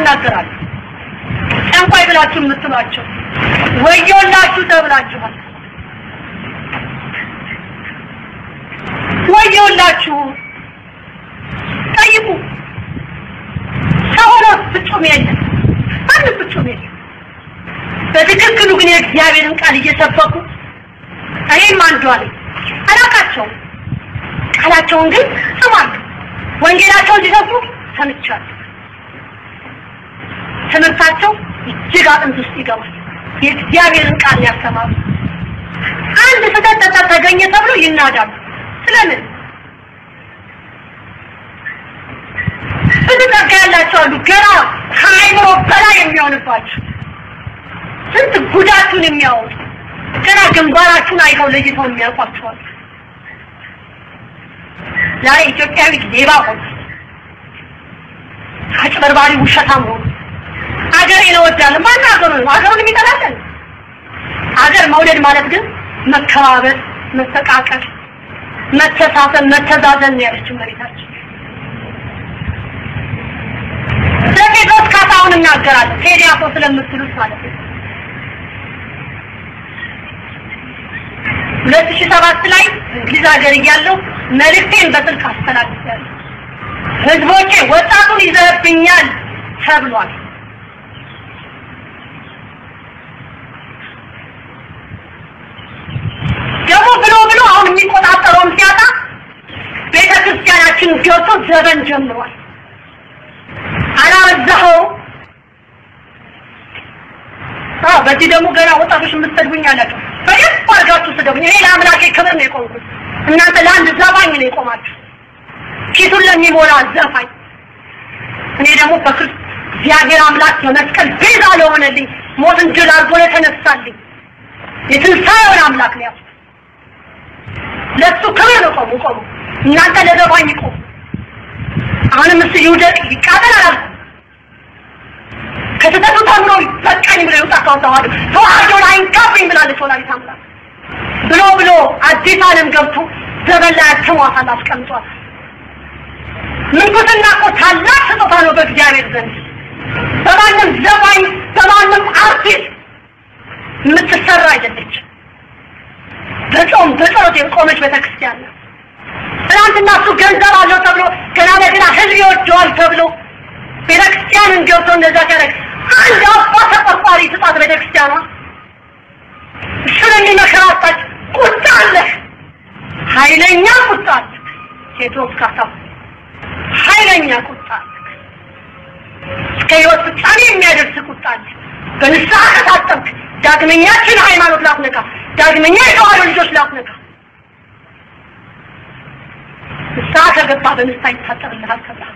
እናገራለሁ። ጠንቋይ ብላችሁ የምትሏቸው ወዮላችሁ ተብላችኋል። ወዮላችሁ ጠይቁ። ሰው ሆኖ ፍጹም የለም፣ ማንም ፍጹም የለም። በትክክሉ ግን የእግዚአብሔርን ቃል እየሰበኩ እኔም አንዷ ነኝ። አላውቃቸውም፣ ቃላቸውን ግን ስማለሁ። ወንጌላቸውን ሲሰብኩ ሰምቻለሁ። ትምህርታቸው እጅግ አጥንት ውስጥ ይገባል። የእግዚአብሔርን ቃል ያስተማሩ አንድ ስህተት ጠጠር ተገኘ ተብሎ ይናዳሉ። ስለምን ብዙ ጸጋ ያላቸው አሉ፣ ገና ከአይምሮ በላይ የሚሆንባቸው ስንት ጉዳቱን የሚያወጡ ገና ግንባራችሁን አይተው ለይተው የሚያውቋቸዋል። ዛሬ ኢትዮጵያዊ ሌባ ሆነ፣ አጭበርባሪ ውሸታም ሆኑ። አገሬን እወዳለሁ። ማን አገሩ ነው? አገሩን የሚጠላለን? አገር መውደድ ማለት ግን መከባበር፣ መፈቃቀር፣ መተሳሰብ፣ መተዛዘን ነው ያለችው መሬታችን። ስለ ቴዎድሮስ ካሳሁን እናገራለሁ። ቴዲ አፍሮ ስለምትሉት ማለት ነው። ሁለት ሺህ ሰባት ላይ እንግሊዝ ሀገር እያለሁ መልእክቴን በስልክ አስተላልፌያለሁ። ህዝቦቼ ወጣቱን ይዘህብኛል ተብሏል። ደግሞ ብሎ ብሎ አሁን የሚቆጣጠረውን ሲያጣ ቤተ ክርስቲያናችን ገብቶ ዘበን ጀምሯል። አላበዛኸው? አዎ፣ በዚህ ደግሞ ገና ወጣቶች የምትሰድቡኝ አላቸው። በደንብ አድርጋችሁ ስደቡኝ። እኔ ለአምላኬ ክብር ነው የቆምኩት። እናንተ ለአንድ ዘፋኝ ነው የቆማችሁ፣ ኪሱን ለሚሞላ ዘፋኝ። እኔ ደግሞ በክርስቶስ እግዚአብሔር አምላክ በመስቀል ቤዛ ለሆነልኝ ሞትን ድል አድርጎ የተነሳልኝ የትንሣኤውን አምላክ ነው ያልኩት። ለእሱ ክብር ነው ቆሙ ቆሙ። እናንተ ለዘፋኝ ቆሙ። አሁንም እሱ ይውደቅ ይቃጠል አላልኩም። ከስህተቱ ተምሮ በቃኝ ብሎ ይውጣ ካወጣዋል ተዋህዶን አይንካብኝ ብላለች ወላዲተ አምላክ ብሎ ብሎ አዲስ ዓለም ገብቶ ዘበን ላይ አትሟታል አስቀምጧል። ምንኩስና እኮ ታላቅ ስጦታ ነው በእግዚአብሔር ዘንድ በማንም ዘፋኝ በማንም አርቲስት የምትሰራ አይደለች። በጾም በጸሎት የቆመች ቤተክርስቲያን ነው። ትናንትና እሱ ገንዘብ አለው ተብሎ ገና ለገና ህዝብ ይወደዋል ተብሎ ቤተክርስቲያንን ገብቶ እንደዛ ሲያደርግ አንድ አባ ተቆርቋሪ ስጣት ቤተክርስቲያኗ እሱን የሚመከራታች ቁጣ አለ፣ ኃይለኛ ቁጣ አለ። ቴዎድሮስ ካሳሁን ኃይለኛ ቁጣ አለ፣ እስከ ህይወት ፍጻሜ የሚያደርስ ቁጣ አለ። በንስሐ ከታጠብክ ዳግመኛችን ሃይማኖት ላትነካ፣ ዳግመኛ የተዋህዶ ልጆች ላትነካ ንስሐ ከገባ በንስሐ ይታጠብልሃል ተብሏል።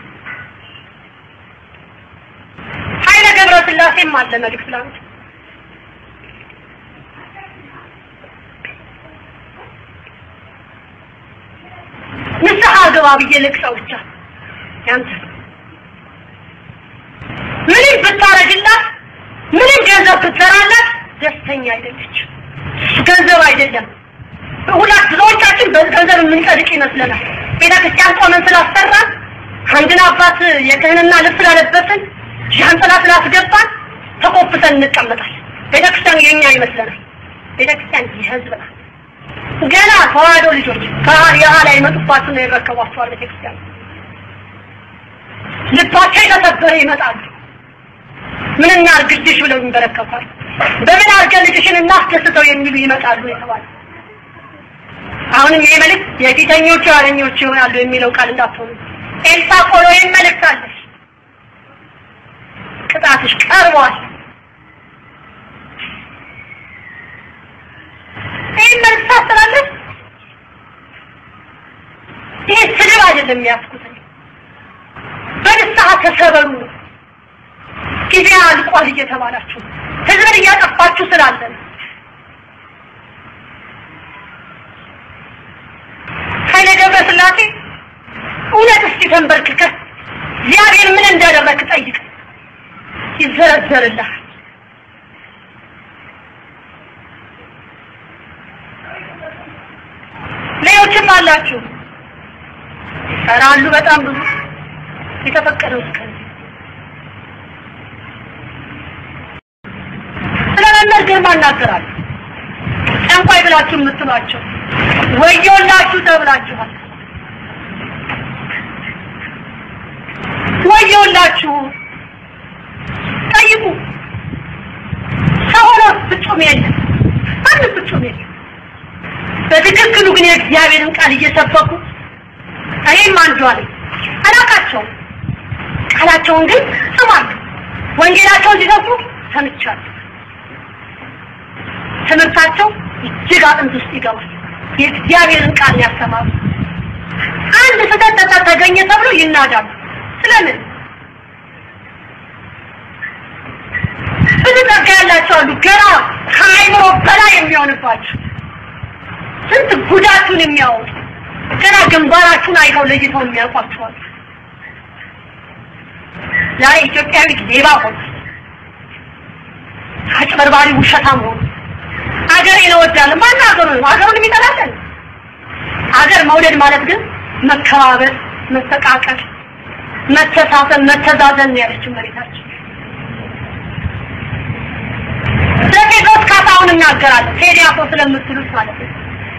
ኃይለ ገብረ ስላሴም አለ መልእክት ላንተ ንስሐ ግባ ብዬ ልቅሰው ብቻ ያንተ ምንም ብታረግላት ምንም ገንዘብ ብትሰራላት ደስተኛ አይደለች። ገንዘብ አይደለም። ሁላት ብዙዎቻችን በገንዘብ የምንጸድቅ ይመስለናል። ቤተ ክርስቲያን ቆመን ስላሰራን አንድን አባት የክህንና ልብስ ስላለበስን ዣንጥላ ስላስገባን ተቆፍተን እንቀመጣለን። ቤተ ክርስቲያን የኛ ይመስለናል። ቤተ ክርስቲያን የህዝብ ናት። ገና ተዋህዶ ልጆች ከየኋላ የመጡባችሁ ነው የረከቧቸዋል። ቤተ ክርስቲያን ልባቸው የተሰበረ ይመጣሉ። ምን እናርግልሽ ብለው ይንበረከኳል። በምን አድርገን ልጅሽን እናስደስተው የሚሉ ይመጣሉ የተባለ አሁንም ይሄ መልእክት የፊተኞቹ የኋለኞቹ ይሆናሉ የሚለው ቃል እንዳትሆኑ። ኤልሳ ቆሎ ይህን መልእክት አለሽ፣ ቅጣትሽ ቀርቧል። ይህን መልእክት ታስተላለፍ። ይህ ስድብ አይደለም የሚያስኩት በንስሐ ተሰበሩ ነው። ጊዜ አልቋል እየተባላችሁ ህዝብን እያጠፋችሁ ስላለ ነው። ኃይለ ገብረ ስላሴ እውነት እስቲ ተንበርክከህ እግዚአብሔር ምን እንዳደረግክ ጠይቅ፣ ይዘረዘርልሃል። ሌሎችም አላችሁ ይሰራሉ፣ በጣም ብዙ የተፈቀደው እስከዚህ ነገር ማናገራለሁ። ጠንቋይ ብላችሁ የምትሏቸው ወዮላችሁ ተብላችኋል። ወዮላችሁ ጠይቁ። ሰው ሆኖ ፍጹም የለም፣ ማንም ፍጹም የለም። በትክክሉ ግን የእግዚአብሔርን ቃል እየሰበኩ እኔም አንዷ ነኝ። አላቃቸውም፣ ቃላቸውን ግን እሰማለሁ። ወንጌላቸውን ሲሰብኩ ሰምቻለሁ። ትምህርታቸው እጅግ አጥንት ውስጥ ይገባል። የእግዚአብሔርን ቃል ያስተማሩ አንድ ስህተት ተገኘ ተብሎ ይናዳሉ። ስለምን ብዙ ጸጋ ያላቸው አሉ፣ ገና ከአይምሮ በላይ የሚሆንባቸው ስንት ጉዳቱን የሚያወጡ ገና ግንባራችሁን አይተው ለይተው የሚያውቋቸዋል። ዛሬ ኢትዮጵያዊ ሌባ ሆነ፣ አጭበርባሪ ውሸታም ሆነ። አገሬን እወዳለሁ። ማን አገሩ ነው? አገሩን የሚጠላለን። አገር መውደድ ማለት ግን መከባበር፣ መፈቃቀር፣ መተሳሰብ፣ መተዛዘን ነው ያለችው መሬታችን። ስለ ጴጥሮስ ካሳሁን እናገራለሁ። ቴዲ አፍሮ ስለምትሉት ማለት ነው።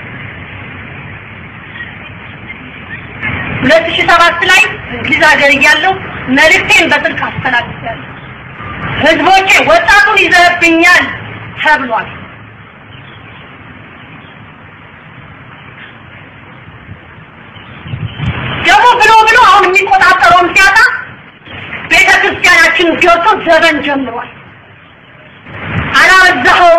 ሁለት ሺህ ሰባት ላይ እንግሊዝ ሀገር እያለሁ መልእክቴን በስልክ አስተላልፌያለሁ። ህዝቦቼ ወጣቱን ይዘብኛል ተብሏል። ደግሞ ብሎ ብሎ አሁን የሚቆጣጠረውን ሲያጣ ቤተ ክርስቲያናችን ገብቶ ዘበን ጀምሯል። አላበዛኸው?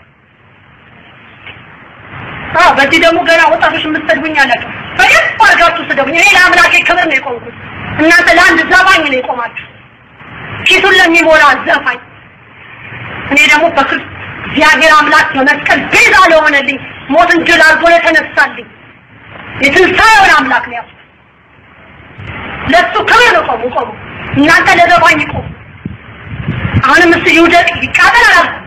አዎ፣ በዚህ ደግሞ ገና ወጣቶች የምትሰድቡኝ አላቸው። በደንብ አድርጋችሁ ስደቡኝ። እኔ ለአምላኬ ክብር ነው የቆምኩት። እናንተ ለአንድ ዘፋኝ ነው የቆማችሁ፣ ፊቱን ለሚሞላ ዘፋኝ። እኔ ደግሞ በክርስቶስ እግዚአብሔር አምላክ በመስቀል ቤዛ ለሆነልኝ ሞትን ድል አድርጎ ለተነሳልኝ የትንሣኤውን አምላክ ነው ያልኩት። ለሱ ክብር ነው ቆሙ ቆሙ። እናንተ ለዘፋኝ ቆሙ። አሁንም እሱ ይውደቅ ይቃጠል አላልኩም።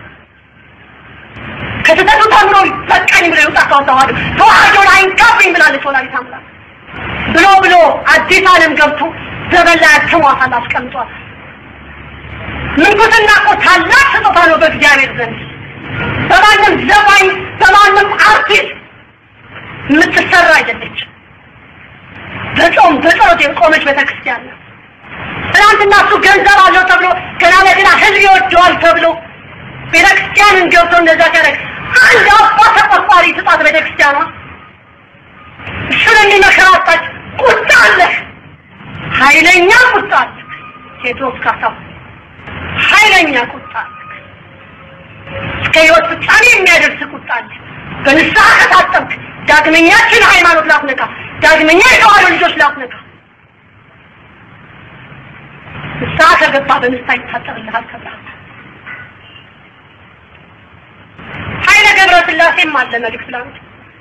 ከስህተቱ ተምሮ በቃኝ ብሎ ይውጣ ተዋተዋል ተዋህዶን አይንካብኝ ብላለች ወላዲተ አምላክ ብሎ ብሎ አዲስ ዓለም ገብቶ ዘበን ላይ አትሟታል አስቀምጧል። ምንኩስና እኮ ታላቅ ስጦታ ነው በእግዚአብሔር ዘንድ በማንም ዘፋኝ በማንም አርቲስት የምትሰራ አይደለችም። በጾም በጸሎት የቆመች ቤተክርስቲያን ነው። ትናንትና እሱ ገንዘብ አለው ተብሎ ገና ለገና ህዝብ ይወደዋል ተብሎ ቤተክርስቲያንን ገብቶ እንደዛ ሲያደርግ አንድ አባ ተቆርቋሪ ስጣት ቤተክርስቲያኗ እሱን የሚመከራታች ቁጣ አለ፣ ኃይለኛ ቁጣ አለ። ቴዎድሮስ ካሳሁን ኃይለኛ ቁጣ አለ። እስከ ህይወት ፍጻሜ የሚያደርስ ቁጣ አለ። በንስሐ ከታጠብክ ዳግመኛችን ሃይማኖት ላትነካ፣ ዳግመኛ የተዋህዶ ልጆች ላትነካ ንስሐ ከገባ በንስሐ ይታጠብልሃል ተብሏል። ኃይለ ገብረ ስላሴም አለ መልእክት ላንተ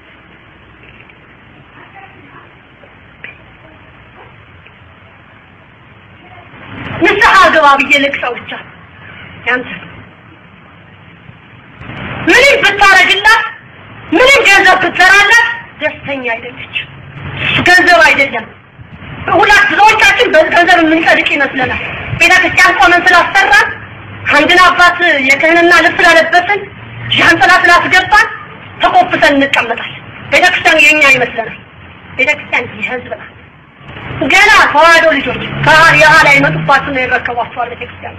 ንስሐ ግባ ብዬ ልቅሰው ብቻ ያንተ ምንም ብታረግላት ምንም ገንዘብ ብትሰራላት ደስተኛ አይደለች። ገንዘብ አይደለም። ሁላት ብዙዎቻችን በገንዘብ የምንጸድቅ ይመስለናል። ቤተ ክርስቲያን ቆመን ስላሰራን አንድን አባት የክህንና ልብስ ስላለበስን ዣንጥላ ስላስገባን ተቆፍተን እንቀመጣለን። ቤተ ክርስቲያን የኛ ይመስለናል። ቤተ ክርስቲያን የህዝብ ናት። ገና ተዋህዶ ልጆች የኋላ የመጡባችሁ ነው የረከቧቸዋል። ቤተ ክርስቲያን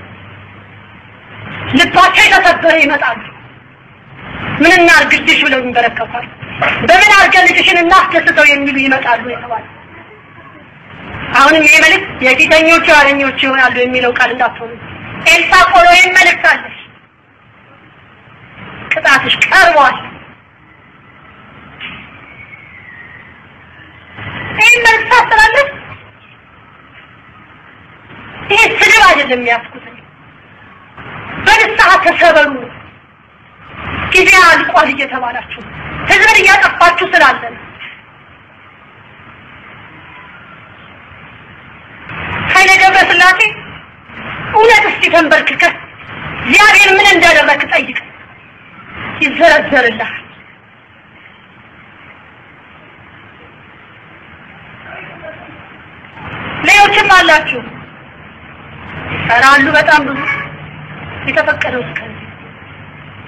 ልባቸው የተሰበረ ይመጣሉ። ምን እናርግልሽ ብለው ይንበረከኳል። በምን አድርገን ልጅሽን እናስደስተው የሚሉ ይመጣሉ የተባለ አሁንም ይሄ መልእክት የፊተኞቹ የኋለኞቹ ይሆናሉ የሚለው ቃል እንዳትሆኑ። ኤልሳ ቆሎ ይህን መልእክት አለሽ፣ ቅጣትሽ ቀርቧል። ይህን መልእክት ታስተላለፍ። ይሄ ስድብ አይደለም የሚያስኩት በንስሐ ተሰበሩ። ጊዜ አልቋል እየተባላችሁ ህዝብን እያጠፋችሁ ስላለ ነው። ኃይለ ገብረ ስላሴ እውነት እስቲ ተንበርክከህ እግዚአብሔር ምን እንዳደረግክ ጠይቅ፣ ይዘረዘርልሃል። ሌሎችም አላችሁ ይሰራሉ፣ በጣም ብዙ የተፈቀደው እስከዚህ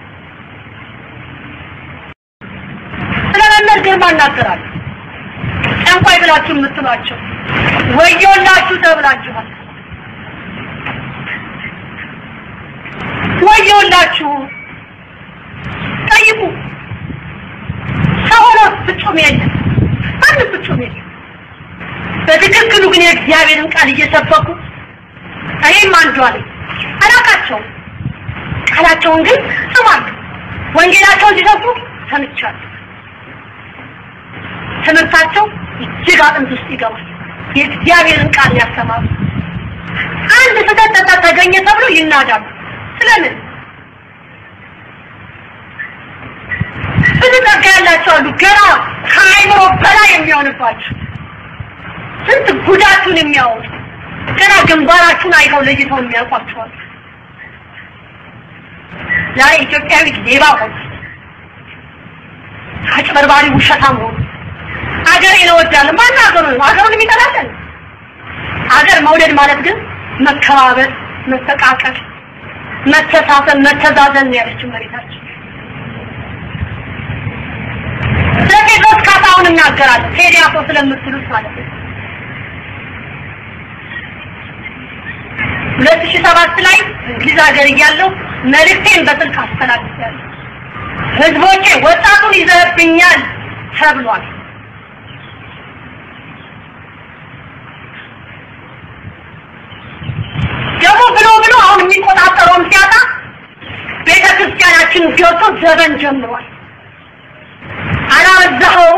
ዶክተር ግርማ እናገራለሁ። ጠንቋይ ብላችሁ የምትሏቸው ወዮላችሁ ተብላችኋል። ወዮላችሁ ጠይቁ። ሰው ሆኖ ፍጹም የለም፣ ማንም ፍጹም የለም። በትክክሉ ግን የእግዚአብሔርን ቃል እየሰበኩ እኔም አንዷ ነኝ። አላውቃቸውም፣ ቃላቸውን ግን ስማለሁ። ወንጌላቸውን ሲሰብኩ ሰምቻለሁ። ትምህርታቸው እጅግ አጥንት ውስጥ ይገባል። የእግዚአብሔርን ቃል ያስተማሩ አንድ ስህተት ተገኘ ተብሎ ይናዳሉ። ስለምን ብዙ ጸጋ ያላቸው አሉ፣ ገና ከአይምሮ በላይ የሚሆንባቸው ስንት ጉዳቱን የሚያወጡ ገና ግንባራችሁን አይተው ለይተው የሚያውቋቸዋል። ዛሬ ኢትዮጵያዊ ሌባ ሆነ፣ አጭበርባሪ ውሸታም ሆነ። አገሬን እወዳለሁ። ማን አገሩ ነው? አገሩን የሚጠላለን? አገር መውደድ ማለት ግን መከባበር፣ መፈቃቀር፣ መተሳሰብ፣ መተዛዘን ነው ያለችው መሬታችን። ስለ ቴዎድሮስ ካሳሁን እናገራለሁ። ቴዲ አፍሮ ስለምትሉት ማለት ነው። ሁለት ሺህ ሰባት ላይ እንግሊዝ ሀገር እያለሁ መልእክቴን በስልክ አስተላልፌያለሁ። ህዝቦቼ ወጣቱን ይዘብኛል ተብሏል። ደግሞ ብሎ ብሎ አሁን የሚቆጣጠረውን ሲያጣ ቤተ ክርስቲያናችን ገብቶ ዘበን ጀምሯል። አላበዛኸው?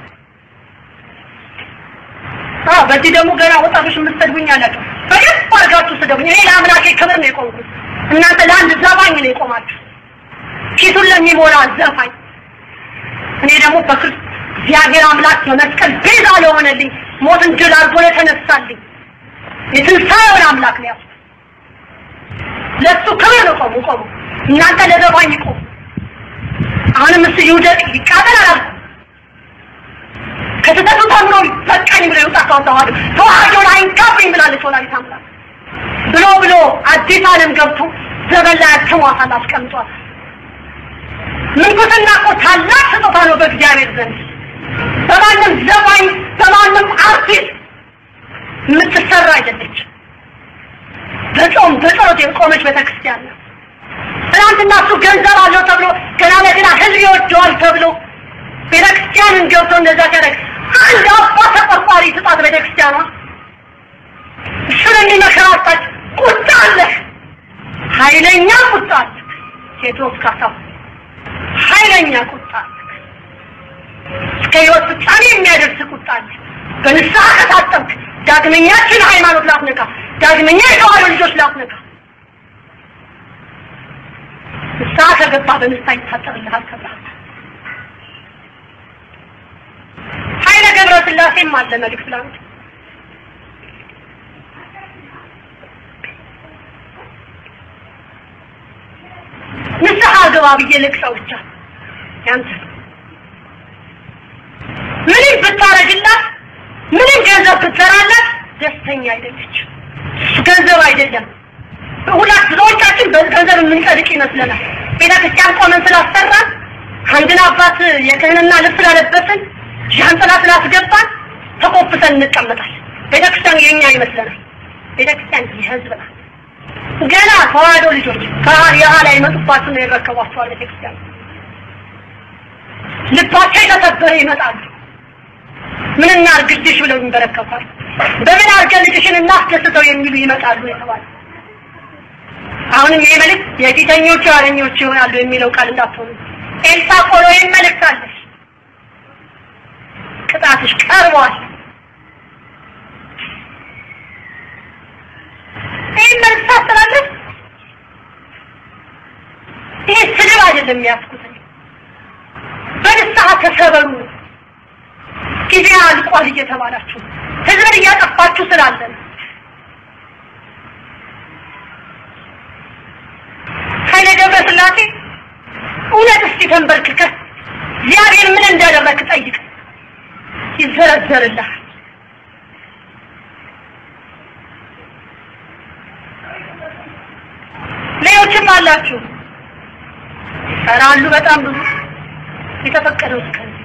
አዎ፣ በዚህ ደግሞ ገና ወጣቶች የምትሰድቡኝ አላቸው። በደንብ አድርጋችሁ ስደቡኝ። እኔ ለአምላኬ ክብር ነው የቆምኩት። እናንተ ለአንድ ዘፋኝ ነው የቆማችሁ፣ ኪሱን ለሚሞላ ዘፋኝ። እኔ ደግሞ በክርስቶስ እግዚአብሔር አምላክ በመስቀል ቤዛ ለሆነልኝ ሞትን ድል አድርጎ ለተነሳልኝ የትንሣኤውን አምላክ ነው ያልኩት። ለእሱ ክብር ነው ቆሙ ቆሙ። እናንተ ለዘፋኝ ቆሙ። አሁንም እሱ ይውደቅ ይቃጠል አላልኩም። ከስህተቱ ተምሮ በቃኝ ብሎ ይውጣ ካወጣዋል ተዋህዶን አይንካብኝ ብላለች ወላዲተ አምላክ ብሎ ብሎ አዲስ ዓለም ገብቶ ዘበን ላይ አትሟታል አስቀምጧል። ምንኩስና እኮ ታላቅ ስጦታ ነው በእግዚአብሔር ዘንድ በማንም ዘፋኝ በማንም አርቲስት የምትሰራ አይደለች። በጾም በጸሎት የቆመች ቤተክርስቲያን ነው። ትናንትና እሱ ገንዘብ አለው ተብሎ ገና ለገና ህዝብ ይወደዋል ተብሎ ቤተክርስቲያንን ገብቶ እንደዛ ሲያደርግ አንድ አባ ተቆርቋሪ ስጣት ቤተክርስቲያኗ እሱን የሚመከራታች ቁጣ አለ፣ ኃይለኛ ቁጣ አለ። ቴዎድሮስ ካሳሁን ኃይለኛ ቁጣ አለ፣ እስከ ህይወት ፍጻሜ የሚያደርስ ቁጣ አለ። በንስሐ ከታጠብክ ዳግመኛችን ሃይማኖት ላትነካ፣ ዳግመኛ የተዋሕዶ ልጆች ላትነካ ንስሐ ከገባ በንስሐ ይታጠብልሃል ተብሏል። ኃይለ ገብረ ስላሴም አለ መልእክት ላንተ ንስሐ ግባ ብዬ ልቅሰው ብቻ ያንተ ምንም ብታረግላት ምንም ገንዘብ ብትሰራላት ደስተኛ አይደለች። ገንዘብ አይደለም። ሁላት ብዙዎቻችን በገንዘብ የምንጸድቅ ይመስለናል። ቤተ ክርስቲያን ቆመን ስላሰራን አንድን አባት የክህንና ልብስ ስላለበስን ዣንጥላ ስላስገባን ተኮፍሰን እንቀመጣለን። ቤተ ክርስቲያን የኛ ይመስለናል። ቤተ ክርስቲያን የህዝብ ናት። ገና ተዋህዶ ልጆች የኋላ ይመጡባችሁ ነው የረከቧቸዋል። ቤተ ክርስቲያን ልባቸው የተሰበረ ይመጣሉ። ምን እናርግልሽ ብለው ይንበረከኳል። በምን አድርገን ልጅሽን እናስደስተው የሚሉ ይመጣሉ የተባለ አሁንም ይሄ መልእክት የፊተኞቹ የኋለኞቹ ይሆናሉ የሚለው ቃል እንዳትሆኑ። ኤልሳ ቆሎ ይህን መልእክት አለሽ፣ ቅጣትሽ ቀርቧል። ይህን መልእክት ታስተላለፍ። ይሄ ስድብ አይደለም የሚያስኩት በንስሐ ተሰበሩ። ጊዜ አልቋል እየተባላችሁ ህዝብን እያጠፋችሁ ስላለ ነው። ኃይለ ገብረ ስላሴ እውነት እስቲ ተንበርክከህ እግዚአብሔር ምን እንዳደረግህ ጠይቅ፣ ይዘረዘርልሃል። ሌሎችም አላችሁ፣ ኧረ አሉ በጣም ብዙ የተፈቀደው እስከ